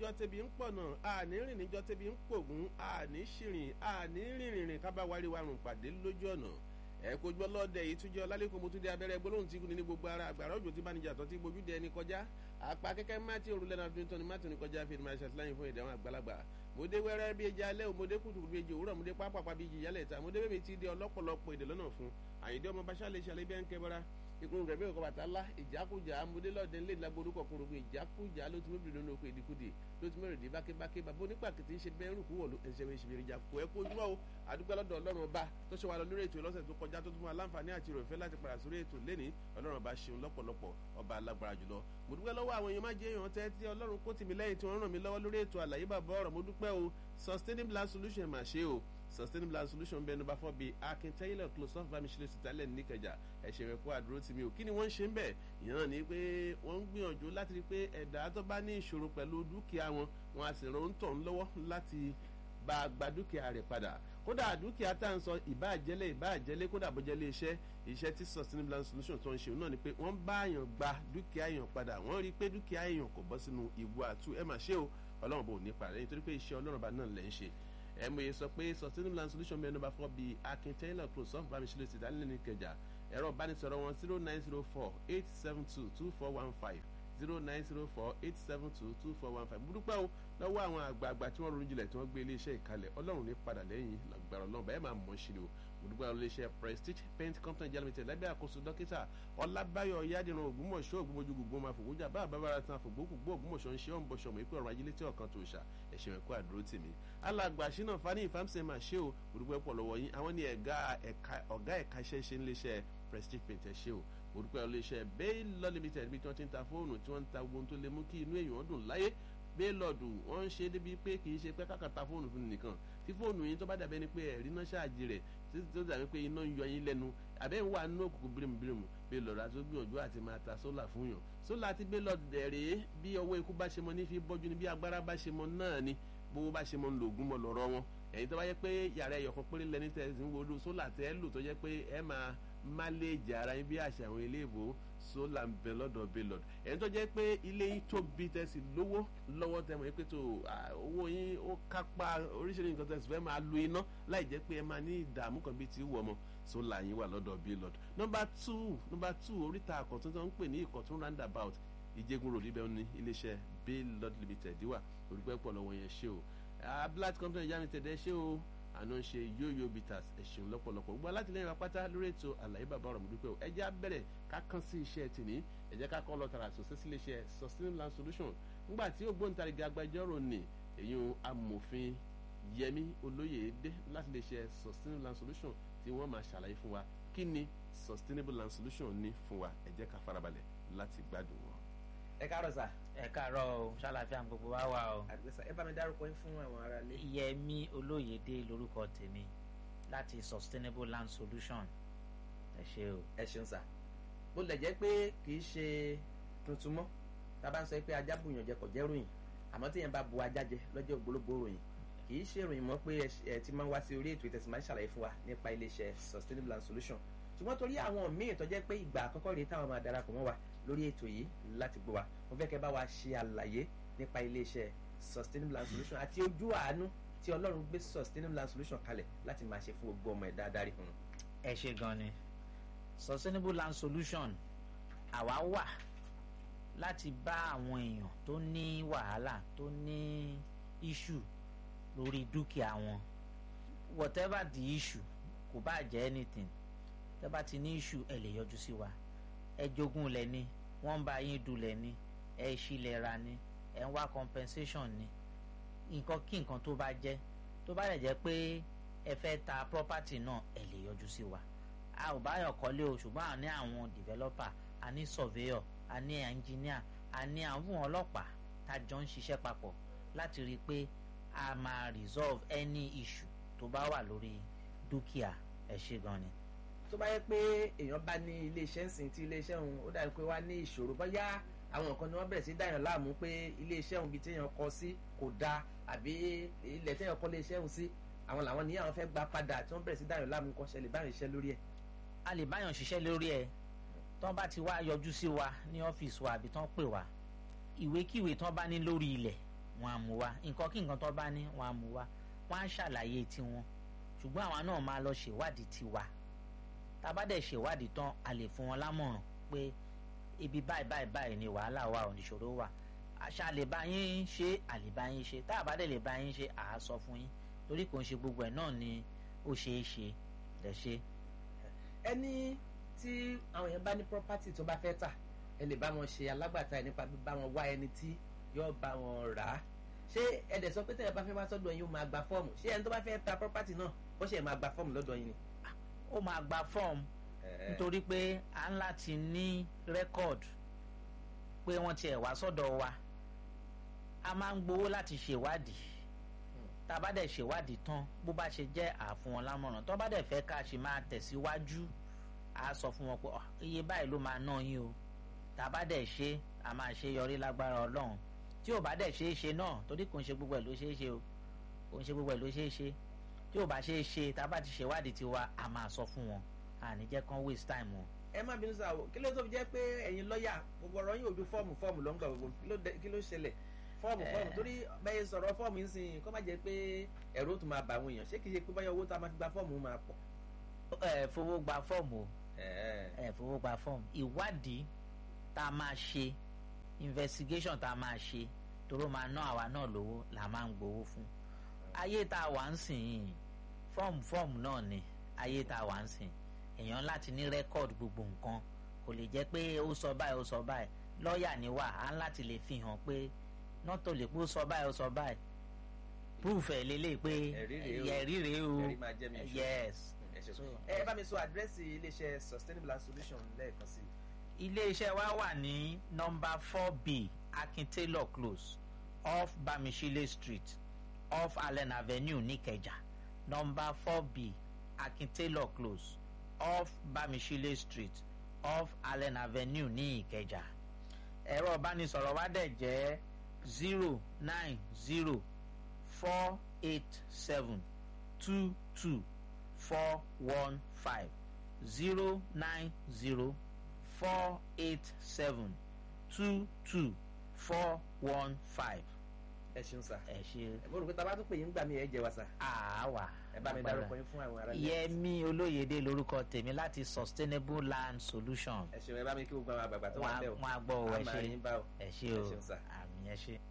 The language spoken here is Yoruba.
níjọ́ tẹ́bi ń pọ̀nà àní rìn níjọ́ tẹ́bi ń pògùn àní ṣìrìn àní rìnrìn kábàwárí warùn pàdé lójú ọ̀nà ẹ kó gbọ́ lọ́dẹ yìí túnjọ́ lálẹ́kọ̀ọ́ mo tún dé abẹ́rẹ́ gbólóhùn tí kùnì ní gbogbo ara àgbàrá òjò tí bánijà tó ti gbójú dẹ ẹni kọjá àpá kẹ́kẹ́ mátì òrùlé náà fi ń tọ́ni mátì ní kọjá fi máa ṣàtìláyìn fún ìdáhùn àgbàlagbà mo dé wẹ́rẹ́ bí ẹja alẹ́ o mo dé kùtùkùtù bí ẹjẹ òwúrọ̀ mo dé pápápá bí ìjìyàlẹ̀ ta mo dé bẹ́ẹ̀ ti di ọlọ́pọ̀lọpọ̀ èdè lọ́nà fún àyíndé ọmọ bá ṣàlẹ̀ ṣàlẹ̀ bí ẹ̀ ń kẹ́ bọ́ra ìkùn rẹ̀ bẹ́ẹ̀ kọ́ bàtà ńlá ìjákújà amúdélọ́dẹ ńlẹ̀ lágbórúkọ kúrògbò ìjákújà ló ti mẹ́bìrì lónìí oko ìdíkùdì ló ti mẹ́rìndì bákébáké bàbá onípàkìtì ń ṣe bẹ́ẹ̀ rúkú wọ̀ ẹ̀ṣẹ̀ mi ìṣèlérí ìjà kó ẹ kó ojúmọ́ o àdúgbò lọ́dọ̀ ọlọ́run ọba tó ṣe wà lọ lórí ètò ìlọ́sẹ̀ tó kọjá tó tún fún wa láǹfààní àti ìròyìn fẹ́ láti padà sórí ètò lẹ́ni ọlọ́run ọba ṣeun lọ́pọ̀lọpọ̀ ọba alágbára jùlọ mo dúpẹ́ lọ́wọ́ àwọn èèyàn má jẹ́ èèyàn tẹ́ tí ọlọ́run kó tì mí lẹ́yìn tí wọ́n ràn mí lọ́wọ́ lórí ètò àlàyé bàbá ọ̀rọ̀ mo dúpẹ́ o sustainable land solution mà ṣe o sustainable land solution bẹ́ẹ̀ number four bíi akin taylor close off bamisile sitalẹ̀ níkẹjà ẹ̀ṣẹ̀ rẹ̀ kó àdúró tì mí o kí ni wọ́n ń ṣe ń bẹ̀ ìyẹn náà ni pé wọ́n ń gbìyànjú láti rí i pé ẹ̀dá tó bá ní ìṣòro pẹ̀lú dúkìá wọn wọn a sì ràn ń tọ̀ ń lọ́wọ́ láti bá a gba dúkìá rẹ̀ padà kódà dúkìá tá à ń sọ ìbáàjẹ́lẹ̀ ìbáàjẹ́lẹ̀ kódà bọ́jẹ́lẹ̀ iṣẹ́ iṣẹ́ tí sustainable land solution tó ń ṣe náà ni pé wọ́n bá èèyàn gba dúkìá èèyàn padà wọ́n rí i pé dúkìá èèyàn kò bọ́ sínú ìwọ àtú ẹ mà ṣe o ọlọ́run bò ní parẹ́ nítorí pé iṣẹ́ ọlọ́run bá náà lẹ́ ń ṣe ẹ mọ̀ yẹ sọ pé sustainable land solution mẹ́rin nọ́mbà fọ́ bíi akin taylor close off bámiṣẹ́lẹ̀ ti dálẹ́ ní kẹjà ẹ̀rọ ìbánisọ̀rọ̀ wọn zero nine zero four eight seven two two four one five zero nine zero four eight seven two two four one five burúkú àwọn lọ́wọ́ àwọn àgbààgbà tí wọ́n ronú jinlẹ̀ tí wọ́n gbé iléeṣẹ́ ìkalẹ̀ ọlọ́run ní padà lẹ́yìn lọ́gbàrọ̀ náà bẹ́ẹ̀ máa mọ̀ ṣe ni o burúkú àwọn iléeṣẹ́ prestige paint company jalomite lábẹ́ àkóso dókítà ọlábáyọ̀ yádìrán ògbómọ̀ṣọ́ ògbómọjú gbogbo máa fògbójà bá àbábára tán fògbókùgbó ògbómọ̀ṣọ́ ń ṣe ọ̀n bọ̀ṣọ̀ mọ̀ ikú ọ̀rọ̀ ajílẹ̀ tí ọ̀kan tó ṣà ẹ̀ṣẹ̀ ẹ̀kọ́ àdúró tì mí. alàgbà ṣínà fani ìfàmsẹ̀ máa ṣe o burúkú ẹ̀pọ̀ lọ́wọ́ yín àwọn ni ọ̀gá ẹ̀ka iṣẹ́ ṣe ń léṣẹ́ prestige paint ẹ̀ ṣe o orúkọ iléeṣẹ́ baylor limited bí tí wọ́n ti ń ta fóònù tí wọ́n ń ta gbogbo tó lè mú kí inú èèyàn dùn láyé baylord wọ́n ń ṣe débi pé kì í ṣe pé káka ta fóònù fún nìkan tí fóònù yín tó bá dàbẹ́ ni pé ẹ̀rí náà ṣáàjì rẹ̀ títí tó dàbí pé iná ń yọ yín lẹ́nu àbẹ́ ń wà nínú òkùnkùn bírímù baylord àti gbìyànjú àti máa ta sólà fún yàn sólà àti baylord dẹ̀rẹ̀ bí ọwọ́ ikú bá ṣe mọ ní fi bọ́jú ni bí agbára bá ṣe mọ náà ni bówó bá ṣe mọ ń lo ògùn mọ lọ́rọ́ wọn ẹ̀yin tó bá yẹ pé yàrá ẹ̀yọ̀kan péré lẹni tẹ̀ ń wo sólà tẹ́ lò tó yẹ pé ẹ máa máléèjì ara yín bí àṣà àwọn ilé ìbò sólà ń bẹ lọ́dọ̀ baylord ẹ̀yin tó jẹ́ pé ilé yín tóbi tẹ̀sí lówó lọ́wọ́ tẹ̀mọ̀ yín pé tó owó yín ó kápá oríṣiríṣi nǹkan tẹ̀sí fẹ́ máa lo iná láì jẹ́ pé ẹ máa ní ìdààmú kan bíi ti wù ọmọ sólà yín wà lọ́dọ̀ baylord nọ́mbà two nọ́mbà two oríta àkọ́tún tó ń pè ní ìkọ̀tún roundabout ìjẹ́gun road ibẹ̀ ní iléeṣẹ́ baylord limited wà olùpẹ́ pọ̀ lọ́wọ́ yẹn ṣé o ablat company yá mi tẹ̀dẹ̀ ṣé o àná ń ṣe yóyó bitters ẹ̀sìn lọ́pọ̀lọpọ̀ gbogbo alátìlẹyìn wa pátá lórí ètò àlàyé bàbá ọ̀rọ̀ mọ̀dúpẹ́ o ẹjẹ́ abẹ́rẹ́ ká kàn sí iṣẹ́ tìní ẹjẹ́ ká kọ́ lọ tààrà sọ̀sẹ́ sí iléeṣẹ́ sustainable land solution ńgbà tí ògbóǹtarìgì agbẹjọ́rò ní èyún amòfin yẹmi olóyèdè láti iléeṣẹ́ sustainable land solution tí wọ́n máa ṣàlàyé fún wa kí ni sustainable land solution ní fún wa ẹjẹ́ ká farabalẹ̀ láti gbádùn wọn. ẹ káàárọ̀ sà. ẹ káàárọ̀ o ṣàlàfíà gbogbo wa wà o. àgbẹ̀sà ẹ bá mi dárúkọ yín fún àwọn ará ilé. yẹmi olóyèdè lórúkọ tèmi láti sustainable land solution ẹ ṣe o. ẹ ṣeun sà bó lẹ̀ jẹ́ pé kì í ṣe tuntun mọ́ tá a bá ń sọ pé ajá bùyàn jẹ kò jẹ́ ròyìn àmọ́ tí yẹn bá bu ajá jẹ lọ́jọ́ ògbólógbò ròyìn kì í ṣe ròyìn mọ́ pé ẹ ti máa ń wá sí orí ètò ìtẹ̀sí máa ń ṣàlàyé fún wa nípa iléeṣẹ́ sustainable land solution ṣùgbọ́n torí àwọn míì tó jẹ́ pé ìgbà àkọ́kọ́ rèé táwọn máa darapọ̀ mọ́ wa lórí ètò yìí láti gbọ́ wa mo fẹ́ kẹ́ bá wa ṣe àlàyé nípa iléeṣẹ́ sustainable land solution àti ojú àánú tí ọlọ́run gbé sustainable land solution kalẹ̀ láti máa ṣe fún gbogbo ọmọ ẹ̀dá adarí fún un. ẹ ṣe gan ni sustainable land solution àwa wà láti bá àwọn èèyàn tó ní wàhálà tó ní issue lórí dúkìá wọn whatever the issue kò bá jẹ́ anything tẹ́ bá ti ní issue ẹ lè yọjú sí wa ẹ jogún lẹ ní wọ́n ń bá yín dulẹ̀ ní ẹ ṣílẹ̀ ra ní ẹ ń wá compensation ní nǹkan kí nǹkan tó bá jẹ́ tó bá lè jẹ́ pé ẹ fẹ́ ta property náà ẹ lè yọjú sí wa a ò bá yàn kọ́lé o ṣùgbọ́n a ní àwọn developer a ní surveyor a ní engineer a ní àwọn ọlọ́pàá tá a jọ ń ṣiṣẹ́ papọ̀ láti rí i pé a máa resolve any issue tó bá wà lórí dúkìá ẹ ṣe gan ni tó bá yẹ pé èèyàn bá ní iléeṣẹ́ ńsìn tí iléeṣẹ́ òun ó dàbí pé wá ní ìṣòro bóyá àwọn nǹkan ni wọ́n bẹ̀rẹ̀ sí dáyàn láàmú pé iléeṣẹ́ òun bíi téèyàn kọ sí kò dáa àbí ilẹ̀ téèyàn kọ́ iléeṣẹ́ òun sí àwọn làwọn ní àwọn fẹ́ gba padà tí wọ́n bẹ̀rẹ̀ sí dáyàn láàmú kọ́ ṣẹlẹ̀ báyọ̀ iṣẹ́ lórí ẹ̀. a lè báyàn ṣiṣẹ́ lórí ẹ̀ tán bá ti wá yọjú sí wa ní ọ́fíìsì wa àbí tán pè wá ìwékíwé tán bá ní lórí ilẹ̀ wọn á mú wá nǹkan kí nǹkan tó bá ní wọn á mú wá wọn á ṣàlàyé tiwọn ṣùgbọ́n àwa náà máa lọ ṣèwádìí tiwa tá a bá dẹ̀ ṣèwádìí tán a lè fún wọn lámọ̀ràn pé ibi báyìí báyìí báyìí ni wàhálà wà ò níṣòro wà àṣà lè bá yín ṣe àlè bá yín ṣe tá a bá dẹ̀ lè bá yín ṣe à á sọ fún yín torí kò ń ṣe gbogbo ẹ̀ náà ni ó ṣeé ṣe lẹ̀ ṣe. ẹni tí àwọn èèyàn bá ní property tó bá fẹ́ tà ẹ lè bá wọn ṣe alágbàtà ẹ nípa bá wọn wá ẹni tí yóò bá wọn rà á ṣé ẹ̀dẹ̀ sọ pé tẹ̀yẹ̀ bá fẹ́ wá sọ́dọ̀ yín ó máa gba fọ́ọ̀mù ṣé ẹni tó bá fẹ́ ta property náà ó ṣe máa gba fọ́ọ̀mù lọ́dọ̀ yín ni. ó máa gba fọ́ọ̀mù nítorí pé à ń láti ní rẹ́kọ̀dù pé wọ́n tiẹ̀ wá sọ́dọ̀ wa a máa ń gbowó láti ṣèwádìí tá a bá dẹ̀ ṣèwádìí tán bó bá ṣe jẹ́ àfún wọn lámọ̀ràn tó bá dẹ̀ fẹ́ ká ṣe máa tẹ̀síwájú a sọ fún wọn pé iye báyìí ló máa ná yín o tá a bá dẹ̀ ṣe a máa ṣe yọrí lágbára ọlọ́run tí ò bá dẹ̀ ṣe é ṣe náà torí kò ń ṣe gbogbo ẹ̀ ló ṣe é ṣe o kò ń ṣe gbogbo ẹ̀ ló ṣe é ṣe tí ò bá ṣe é ṣe tá a bá ti ṣèwádìí tiwa a máa sọ fún wọn àní jẹ́ kán waste time wọn. ẹ má bínú sáà o kí ló tó fi jẹ́ pé ẹ̀yin lọ́ọ̀yà gbogbo ọ̀rọ̀ yín ojú fọ́ọ̀mù fọ́ọ̀mù ló ń gbà gbogbo kí ló ṣẹlẹ̀ fọ́ọ̀mù fọ́ọ̀mù torí bẹ́ẹ̀ sọ̀rọ̀ fọ́ọ̀mù ń sìn kó má jẹ́ pé ẹ̀rọ tó máa bà àwọn èèyàn ṣé kìí ṣe pé báyọ̀ owó tá a máa fi gba fọ́ọ̀mù máa pọ̀. ẹ fowó gba fọ́ọ̀mù o ẹ fowó gba fọ́ọ̀mù ìwádìí tá a máa ṣe investigation tá a máa ṣe toró máa ná àwa náà lówó là máa ń gbowó fún ayé tá a wà ń sìn yìí fọ́ọ̀mù fọ́ọ̀mù náà ni ayé tá a wà ń sìn èèyàn láti ní rẹ́kọ̀dù gbogbo nǹkan kò lè jẹ́ pé ó sọ báyìí ó sọ báyìí lọ́ọ̀yà ni wà á láti lè fi hàn pé nọ́tò lè pé ó sọ báyìí ó sọ báyìí proof ẹ̀ lélẹ̀ pé ẹ̀rí rèé o yes. ẹ bá mi sọ àdírẹ́sì iléeṣẹ́ sustainable solution lẹ́ẹ̀kan sí. iléeṣẹ́ wa wà ní nọ́mbà four b akin taylor close off bamishile street off allen avenue níkẹjà nọ́mbà four b akin taylor close off bamishile street off allen avenue ní ìkẹjà ẹ̀rọ ìbánisọ̀rọ̀ wa dẹ̀ jẹ́ zero nine zero four eight seven two two four one five zero nine zero four eight seven two two four one five. ẹ ṣeun sá. ẹ ṣe. mo rò pé tá a bá tún pè yín gbà mí ẹ jẹ wa sá. àwa. ẹ bá mi dárúkọ yín fún àwọn ará ilé. yẹmi olóyèdè lorúkọ tèmi láti sustainable land solution. ẹ ṣeun ẹ bá mi kí gbogbo àwọn àgbààgbà tó wà ń bẹ̀ o. wọn á gbọ́ ọ ẹ a máa ṣe yín bá o. ẹ ṣe ẹ o ṣeun sá. àmì ẹ ṣe.